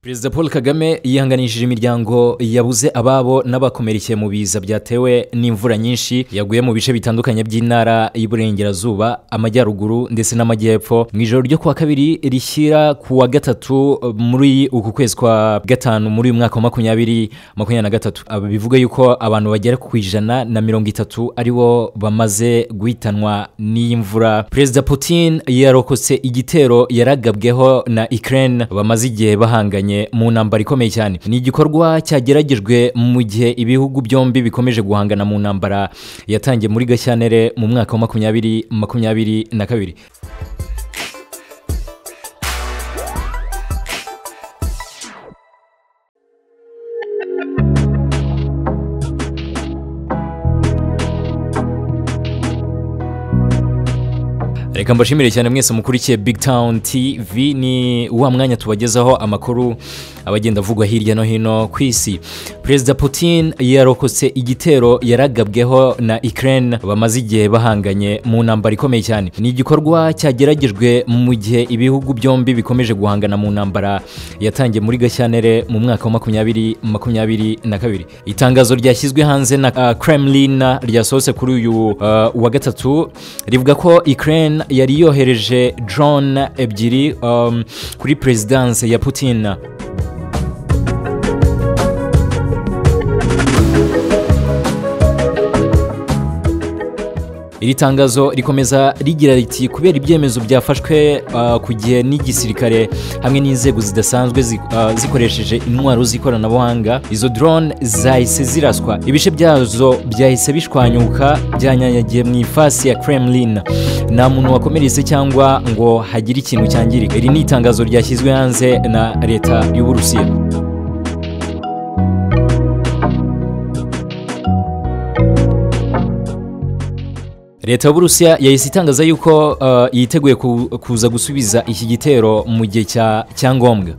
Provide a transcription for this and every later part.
perezida paul kagame yihanganishije imiryango yabuze ababo n'abakomerekeye mu biza byatewe n'imvura nyinshi yaguye mu bice bitandukanye by'intara y'uburengerazuba amajyaruguru ndetse n'amajyepfo mu ijoro ryo kuwa kabiri rishyira ku wa gatatu muri uku kwezi kwa gatanu muri uyu mwaka wa makumyabiri makumyabiri na gatatu Aba bivuga yuko abantu bagera ku ijana na mirongo itatu aribo bamaze guhitanwa n'iyi mvura perezida putin yarokotse igitero yaragabweho na ukraine bamaze igihe bahanganye mu ntambara ikomeye cyane ni igikorwa cyageragejwe mu gihe ibihugu byombi bikomeje guhangana mu ntambara yatangiye muri gashyantare mu mwaka wa makumyabiri makumyabiri na kabiri reka mbashimire cyane mwese mukurikiye big town tv ni wa mwanya tubagezaho amakuru abagenda avugwa hirya no hino ku isi perezida putin yarokotse igitero yaragabweho na ukraine bamaze igihe bahanganye mu ntambara ikomeye cyane ni igikorwa cyageragejwe mu gihe ibihugu byombi bikomeje guhangana mu ntambara yatangiye muri gashyantare mu mwaka wa makumyabiri makumyabiri na kabiri itangazo ryashyizwe hanze na uh, kremlin ryasohotse kuri uyu uh, wa gatatu rivuga ko ukraine yari yohereje drone ebyiri um, kuri perezidanse ya putin iri tangazo rikomeza rigira riti kubera ibyemezo byafashwe uh, ku gihe n'igisirikare hamwe n'inzego zidasanzwe zi- uh, zikoresheje intwaro z'ikoranabuhanga izo drone zahise ziraswa ibice byazo byahise bishwanyuka byanyanyagiye mu ifasi ya kremlin nta muntu wakomeretse cyangwa ngo hagire ikintu cyangirika iri ni itangazo ryashyizwe hanze na leta y'uburusiya leta y'uburusiya yahise itangaza yuko uh, yiteguye ku- kuza gusubiza iki gitero mu gihe cya cyangombwa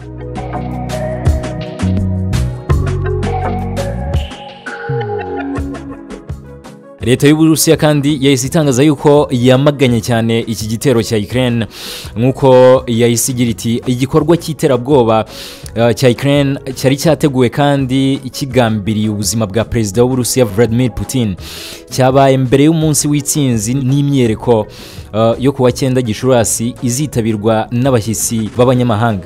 leta y'uburusiya kandi yahise itangaza yuko yamaganye cyane iki gitero cya ukraine nk'uko yahise igira iti igikorwa cy'iterabwoba eh, cya ukraine cyari cyateguwe kandi kigambiriye ubuzima bwa perezida w'uburusiya vladimir putin cyabaye mbere y'umunsi w'itsinzi n'imyereko eh, yo kuwa cyenda gicurasi izitabirwa n'abashyitsi b'abanyamahanga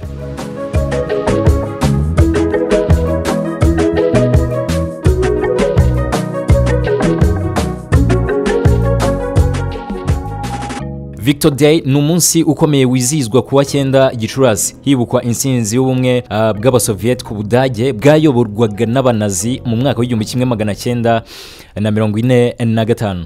Victor Day ni umunsi ukomeye wizihizwa kuwa cyenda Gicurasi hibukwa intsinzi y'ubumwe ah, bw'Abasoviyeti ku Budage bwayoborwaga n'Abanazi mu mwaka w'igihumbi kimwe magana cyenda na mirongo ine na gatanu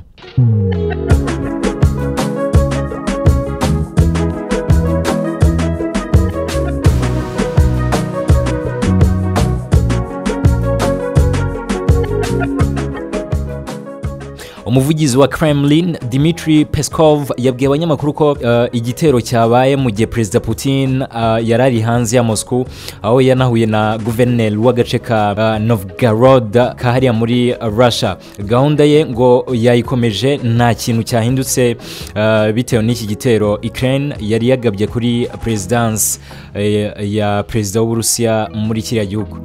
umuvugizi wa kremlin dimitri peskov yabwiye abanyamakuru ko eh, igitero cyabaye mu gihe perezida putin eh, yari ari hanze ya moscow aho yanahuye na guverineri w'agace ka eh, novgorod kahariya muri eh, russia gahunda ye ngo yayikomeje nta kintu cyahindutse eh, bitewe n'iki gitero ukraine yari yagabye kuri perezidanse eh, ya perezida w'uburusiya muri kiriya gihugu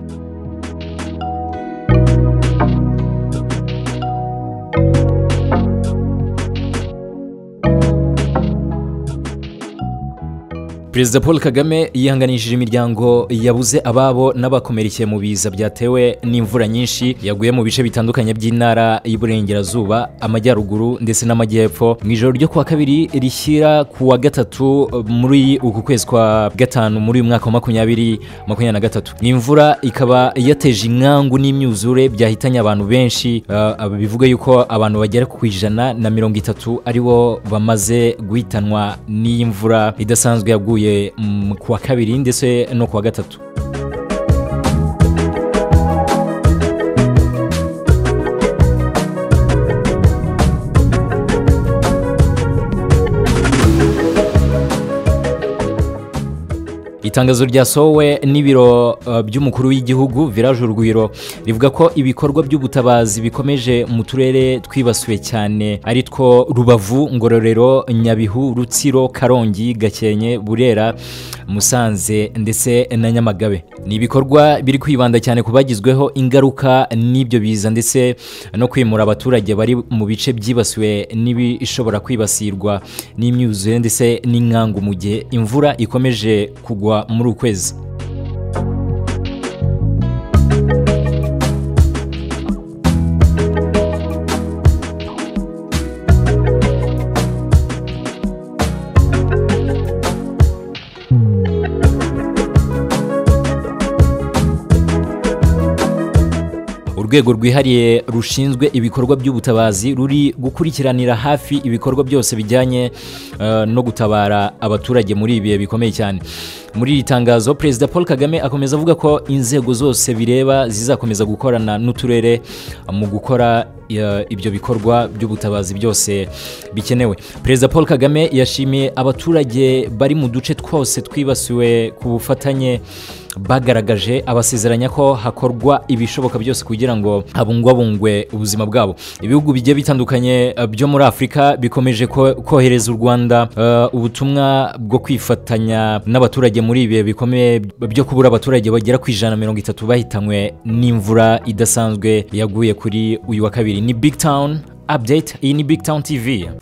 perezida paul kagame yihanganishije imiryango yabuze ababo n'abakomerekeye mu biza byatewe n'imvura nyinshi yaguye mu bice bitandukanye by'intara y'uburengerazuba amajyaruguru ndetse n'amajyepfo mu ijoro ryo kuwa kabiri rishyira ku wa gatatu eh, muri uku kwezi kwa gatanu muri uyu mwaka wa makumyabiri makumyabiri na gatatu imvura ikaba yateje inkangu n'imyuzure byahitanye abantu benshi eh, aba bivuga yuko abantu bagera ku ijana na mirongo itatu aribo bamaze guhitanwa n'iyi mvura idasanzwe yaguye mm, ku wa kabiri ndetse no ku wa gatatu itangazo ryasohowe n'ibiro uh, by'umukuru w'igihugu village urugwiro rivuga ko ibikorwa by'ubutabazi bikomeje mu turere twibasiwe cyane ari two rubavu ngororero nyabihu rutsiro karongi gakenke burera musanze ndetse na nyamagabe ni ibikorwa biri kwibanda cyane ku bagizweho ingaruka n'ibyo biza ndetse no kwimura abaturage bari mu bice byibasiwe n'ibishobora kwibasirwa n'imyuzure ndetse n'inkangu mu gihe imvura ikomeje kugwa muri ukwezi urwego rwihariye rushinzwe ibikorwa by'ubutabazi ruri gukurikiranira hafi ibikorwa byose bijyanye uh, no gutabara abaturage muri ibihe bikomeye cyane muri iri tangazo perezida paul kagame akomeza avuga ko inzego zose bireba zizakomeza gukorana n'uturere mu gukora ya- ibyo bikorwa by'ubutabazi byose bikenewe perezida paul kagame yashimiye abaturage bari mu duce twose twibasiwe ku bufatanye bagaragaje abasezeranya ko hakorwa ibishoboka byose kugira ngo habungwabungwe ubuzima bwabo ibihugu bigiye bitandukanye eh, byo muri afurika bikomeje ko- kohereza u rwanda eh, ubutumwa bwo kwifatanya n'abaturage muri ibihe bikomeye byo kubura abaturage bagera ku ijana na mirongo itatu bahitanywe n'imvura idasanzwe yaguye kuri uyu wa kabiri ni big town update iyi ni big town tv